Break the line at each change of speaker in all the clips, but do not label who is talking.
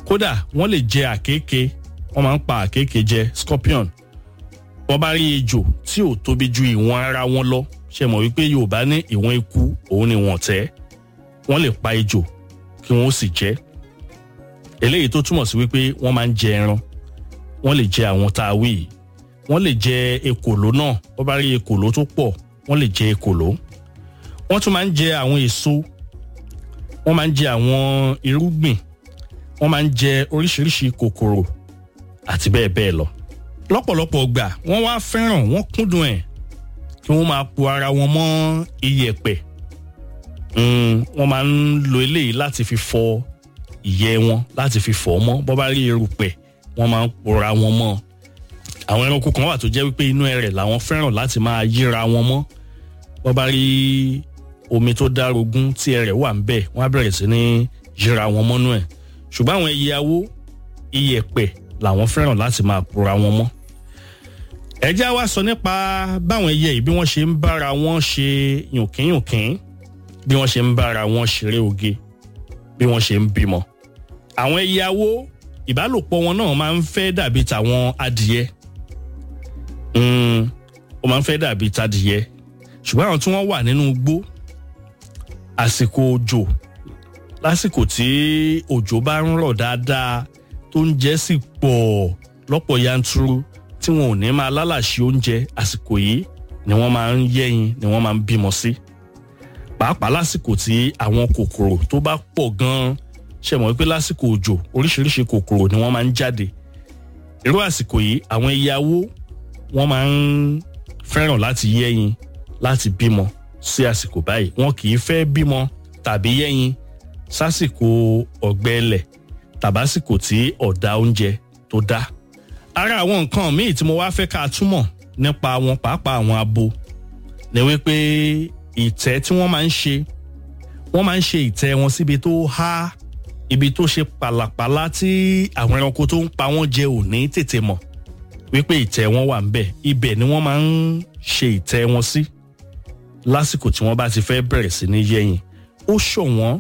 kódà wọ́n lè jẹ àkékè wọ́n máa ń pa àkékè jẹ scorpion wọ́n bá rí ejò tí ò tóbi ju ìwọ̀n ara wọn lọ ṣe mọ̀ wípé yorùbá ní ìwọ̀n ikú òun ni wọ́n tẹ́ wọ́n lè pa ejò kí wọ́n sì jẹ eléyìí tó túmọ̀ sí wípé wọ́n máa ń jẹ ẹran wọ́n lè jẹ àwọn tá a wí yìí wọ́n lè jẹ ekòló náà wọ́n bá rí ekòló tó pọ̀ wọ́n lè jẹ ekòló wọ́n tún máa ń jẹ àwọn èso wọ́n máa ń jẹ àwọn irúgbìn wọ́n máa ń jẹ oríṣiríṣi kòkòrò àti bẹ́ẹ̀ bẹ́ẹ̀ lọ lọ́pọ̀lọpọ̀ gbà wọ́n wá fẹ́ràn wọ́n kúndùn ẹ̀ kí wọ́n máa po ara wọn mọ́ iyẹ̀pẹ̀ wọ́n máa ń lo eléyìí láti fi fọ ìyẹ́ wọn láti fi fọ̀ mọ́ bọ́ bá rí erùpẹ̀ wọ́n máa ń pora wọn mọ́ àwọn ẹranko kan wà tó jẹ́ wípé inú ẹrẹ̀ làwọn fẹ́ràn láti máa yíra wọn mọ́ bọ́ bá rí omi tó dárogún tí ẹrẹ̀ wà ń bẹ̀ wọ́n á bẹ̀rẹ̀ sí ní yíra wọn mọ́nú ẹ̀ ṣùgbọ́n àwọn ẹyẹ awó iyẹ̀pẹ̀ làwọn fẹ́ràn láti máa pora wọn mọ́ ẹjẹ́ wa sọ nípa báwọn ẹyẹ yìí bí wọ́n ṣe ń bára wọn ṣe yùnkínyùnkín bí wọ́n ṣe ń bára wọn ṣeré oge bí wọ́n ṣe ń bímọ àwọn ẹyẹ awó ìbálòpọ̀ wọn náà máa ń fẹ́ dàbí tàwọn adìyẹ ó máa ń fẹ́ dàbí tadìyẹ ṣùgbọ́n àwọn tí wọ́n wà nínú igbó àsìkò òjò lásìkò tí òjò bá ń rọ̀ dáadáa tó ń jẹ́ sì pọ̀ lọ́pọ̀ yanturu tí wọn ò ní máa lálàṣí oúnjẹ àsìkò yìí ni wọ́n máa ń yẹ́yin ni wọ́n máa ń bímọ sí pàápàá lásìkò tí àwọn kòkòrò tó bá pọ̀ gan-an ṣe mọ̀ wípé lásìkò òjò oríṣiríṣi kòkòrò ni wọ́n máa ń jáde irú àsìkò yìí àwọn ẹyàwó wọ́n máa ń fẹ́ràn láti yẹ́yin láti bímọ sí àsìkò báyìí wọn kì í fẹ́ bímọ tàbí yẹ́yin sásìkò ọ̀gbẹ́lẹ̀ tàbásìkò tí ọ̀dá oúnjẹ tó dá. ara àwọn nǹkan míì tí mo wá fẹ́ ká túmọ̀ nípa wọn pàápàá àwọn abo ni wípé ìtẹ́ tí wọ́n máa ń ṣe wọ́n máa ń ṣe ìtẹ́ wọn síbi tó há ibi tó ṣe pàlàpàlà tí àwọn ẹranko tó ń pa wọ́n jẹ ò ní tètè mọ̀ wípé ìtẹ́ wọn wà ń bẹ̀ ibẹ̀ ni wọ́n máa ń ṣe ìtẹ́ wọn sí lásìkò tí wọ́n bá ti fẹ́ bẹ̀rẹ̀ sí ní yẹ́yìn ó ṣọ̀wọ́n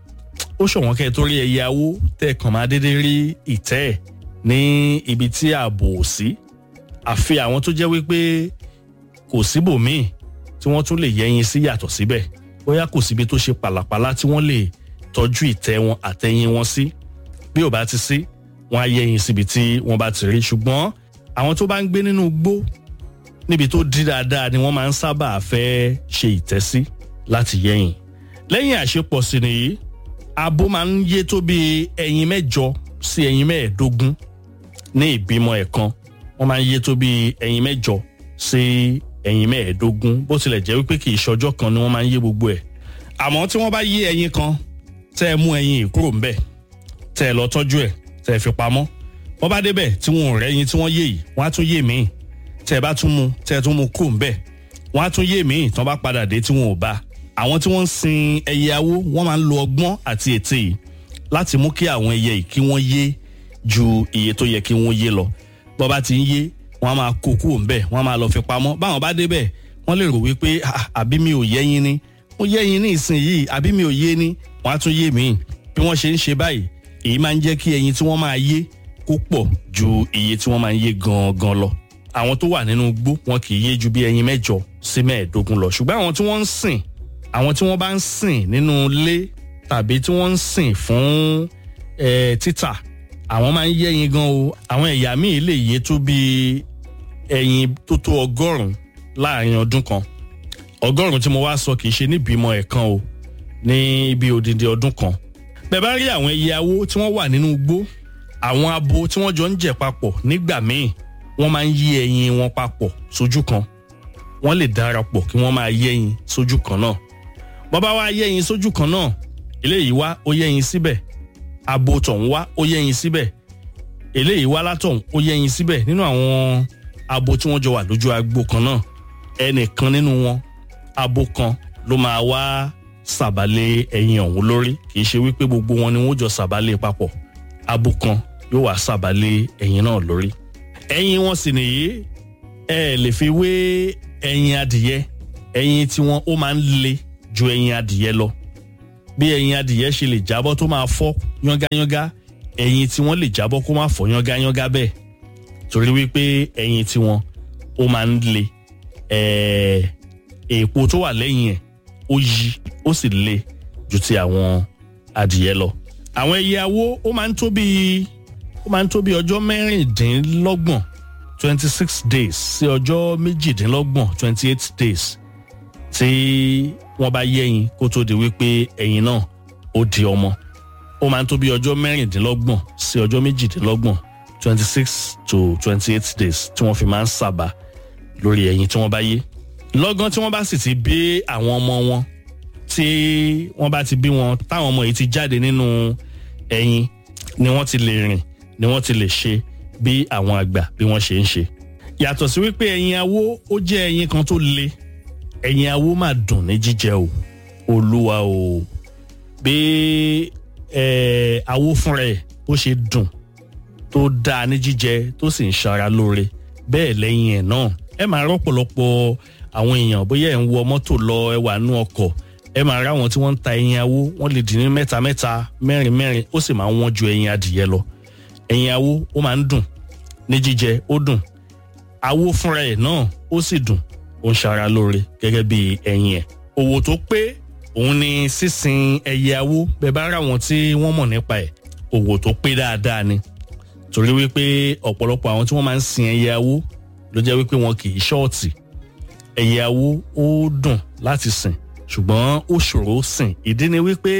ó ṣọ̀wọ́n kẹ́ ẹ tó rí ẹyẹ awó tẹ́ ẹ kàn máa dédé rí ìtẹ́ ẹ̀ ní ibi tí ààbò ò sí àfi àwọn tó jẹ́ wípé kò síbòmíì tí wọ́n tún lè yẹ́yìn sí yàtọ̀ síbẹ̀ bóyá kò síbi tó ṣe pàlàpàlà tí wọ́n lè tọ́jú ìtẹ́ wọn àtẹ̀yìn wọn sí bí ò bá ti sí wọ́n á yẹ́yìn síbi tí wọ́n bá ti rí ṣùgbọ́n àwọn tó bá ń gbé nínú igbó níbi tó dí dáadáa ni wọ́n máa ń sábà fẹ́ ṣe ìtẹ́sí láti yẹ́yìn lẹ́yìn àṣepọ̀ sí nìyí abo máa ń yé tó bí ẹyin mẹ́jọ sí ẹyin mẹ́ẹ̀ẹ́dógún ní ìbímọ ẹ̀kan wọ́n máa ń yé tó bí ẹyin mẹ́jọ sí ẹyin mẹ́ẹ̀ẹ́dógún bó tilẹ̀ jẹ́ wípé kì í ṣọjọ́ kan ni wọ́n máa ń yé gbogbo ẹ̀ àmọ́ tí wọ́n bá yé ẹyin kan tẹ́ ẹ mú ẹyin yìí kúrò ńbẹ̀ tẹ́ ẹ lọ tọ́jú ẹ̀ tẹ́ ẹ fi pamọ́ wọ́n bá débẹ̀ tí wọn ò rẹ́yin tí wọ́n yé yìí wọ́n á tún yé míì tẹ́ ẹ bá tún mú tẹ́ ẹ tún mú kúrò ńbẹ̀ wọ́n á tún yé míì tán bá padà dé tí wọn ò bá àwọn tí wọ́n ń sin ẹyẹ awó wọ́n máa ń lo ọgbọ́n àti ète yìí láti mú kí àwọn ẹyẹ yìí kí wọ́n yé ju iye tó yẹ kí wọ́n yé lọ bọ́ bá ti ń yé wọ́n á máa kó kúrò ńbẹ̀ wọ́n á máa lọ fi pamọ́ báwọn bá débẹ̀ wọ́n lè rò wípé àbí mi ò yẹ́yin ni mo yẹ́yin ní ìsìn yìí àbí mi ò yé ni wọ́n á tún yé míì bí wọ́n ṣe ń ṣe báyìí èyí máa ń jẹ́ kí ẹyin tí wọ́n máa yé kó pọ̀ ju iye tí wọ́n máa ń yé gangan lọ àwọn tó wà nínú igbó wọn kì í yé ju bí ẹyin mẹ́jọ sí mẹ́ẹ̀ẹ́dógún lọ ṣùgbọ́n àwọn tí wọ́n ń sìn àwọn tí wọ́n bá ń sìn nínú ilé tàbí tí wọ́n ń sìn fún títà àwọn máa ń yẹ́yin gan o àwọn ẹ̀yà míì lè yé tó bí ẹyin tó tó ọgọ́rùn-ún láàrin ọdún kan ọgọ́rùn-ún tí mo wá sọ kì í ṣe níbímọ ẹ̀kan o ní bí odindi ọdún kan bẹ́ẹ̀ bá rí àwọn ẹyẹ awó tí wọ́n wà nínú igbó àwọn abo tí wọ́n jọ ń jẹ papọ̀ nígbà míì wọ́n máa ń yí ẹyin wọn papọ̀ sójú kan wọ́n lè darapọ̀ kí wọ́n máa yẹ́yin sójú kan náà bọ́bá wa yẹ́yin sójú kan náà eléyìí wá ó yẹ́yin síbẹ̀ abo tọ̀hún wá ó yẹ́yin síbẹ̀ eléyìí wá látọ̀hún ó yẹ́yin síbẹ̀ nínú àwọn abo tí wọ́n jọ wà lójú agbo kan náà ẹnìkan nínú wọn abo kan ló máa wá sàbálẹ̀ ẹyin ọ̀hún lórí kì í ṣe wípé gbogbo wọn ni wọ́n jọ sàbálẹ̀ papọ̀ abo kan yóò wá sàbálẹ̀ ẹyin náà lórí ẹyin wọn sì nìyí ẹ lè fi wé ẹyin adìyẹ ẹyin tí wọn ó máa ń le ju ẹyin adìyẹ lọ bí ẹyin adìyẹ ṣe lè jábọ́ tó máa fọ́ yángayánga ẹyin tí wọ́n lè jábọ́ kó má fọ́ yángayánga bẹ́ẹ̀ torí wípé ẹyin tí wọ́n ó máa ń le èèpo tó wà lẹ́yìn ẹ̀ ó yí ó sì le ju ti àwọn adìyẹ lọ. àwọn ẹyẹ awó ó máa ń tó bíi ó máa ń tó bíi ọjọ́ mẹ́rìndínlọ́gbọ̀n twenty six days sí ọjọ́ méjìdínlọ́gbọ̀n twenty eight days tí wọ́n bá yẹ́yin kó tó di wípé ẹyin náà ó di ọmọ ó máa ń tó bíi ọjọ́ mẹ́rìndínlọ́gbọ̀n sí ọjọ́ méjìdínlọ́gbọ̀n twenty six to twenty eight days tí wọ́n fi máa ń sábà lórí ẹyin tí wọ́n bá yé lọ́gán tí wọ́n bá sì ti bí àwọn ọmọ wọn tí wọ́n bá ti bí wọn táwọn ọmọ yìí ti jáde nínú ẹyin ni wọ́n ti lè rìn ni wọ́n ti lè ṣe bí àwọn àgbà bí wọ́n ṣe ń ṣe. yàtọ̀ sí wípé ẹyin awó ó jẹ́ ẹyin kan tó le ẹyin awó máa dùn ní jíjẹ o olúwa o bí ẹ awó fúnra ẹ̀ ó ṣe dùn tó dáa ní jíjẹ tó sì ń ṣara lóore bẹ́ẹ̀ lẹ́yìn ẹ̀ náà ẹ máa rọ́pọ̀lọpọ̀ àwọn èèyàn bóyá ẹ̀ ń wọ mọ́tò lọ ẹ wà nú ọkọ̀ ẹ máa rá àwọn tí wọ́n ń ta ẹyin awó wọ́n lè dín ní mẹ́ta mẹ́ta mẹ́rin mẹ́rin ó sì máa ń wọ́n ju ẹyin adìyẹ lọ ẹyin awó ó máa ń dùn ní jíjẹ ó dùn awó fúnra ẹ̀ náà ó sì dùn ó ń ṣara lóore gẹ́gẹ́ bí ẹyin ẹ̀ òwò tó pé òun ni sísin ẹyẹ awó bẹ́ẹ̀ bá rà wọ́n tí wọ́n mọ̀ nípa ẹ̀ òwò tó pé dáadáa ni torí wípé ọ̀pọ̀lọpọ̀ àwọn tí wọ́n máa ń sin ẹyẹ awó ló jẹ́ wípé wọn kì í ṣọ́ọ̀tì ẹyẹ awó ó dùn láti sìn ṣùgbọ́n ó ṣòro sìn ìdí ni wípé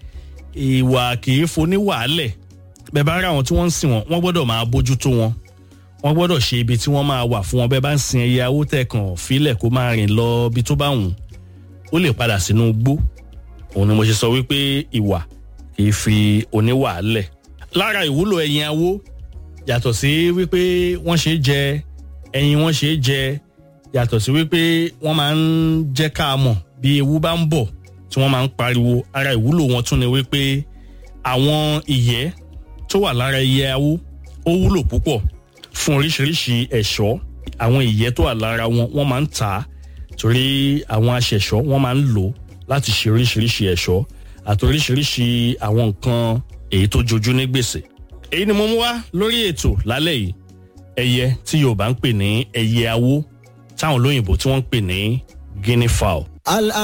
ìwà kì í foni wàálẹ̀ bẹ́ẹ̀ bá rí àwọn tí wọ́n ń sìn wọn wọ́n gbọ́dọ̀ máa bójútó wọn wọ́n gbọ́dọ̀ ṣe ibi tí wọ́n máa wà fún wọn bẹ́ẹ̀ bá ń sin ẹyẹ awó tẹ̀kàn fílẹ̀ kó máa rìn lọ ibi tó bá wù ó lè padà sínú igbó òun ni mo ṣe sọ wípé ìwà kì í fi oníwàálẹ̀ lára ìwúlò ẹyin awó yàtọ̀ sí wípé wọ́n ṣe é jẹ ẹyin wọ́n ṣe é jẹ yàtọ̀ sí wípé wọ́n máa ń jẹ́ ká mọ̀ bí ewu bá ń bọ̀ tí wọ́n máa ń pariwo ara ìwúlò wọn tún ni wípé àwọn ìyẹ́ tó wà lára ẹyẹ awó ó wúlò púpọ̀ fún oríṣiríṣi ẹ̀ṣọ́ àwọn ìyẹ́ tó wà lára wọn wọ́n máa ń tà á torí àwọn aṣẹ̀ṣọ́ wọ́n máa ń lò láti ṣe oríṣiríṣi ẹ̀ṣọ́ àti oríṣiríṣi àwọn nǹkan èyí tó jojú ní gbèsè èyí ni mo mú wá lórí ètò lálẹ́ yìí ẹyẹ tí yorùbá ń pè ní ẹyẹ awó táwọn olóyìnbó tí wọ́n ń pè ní guinea fowl.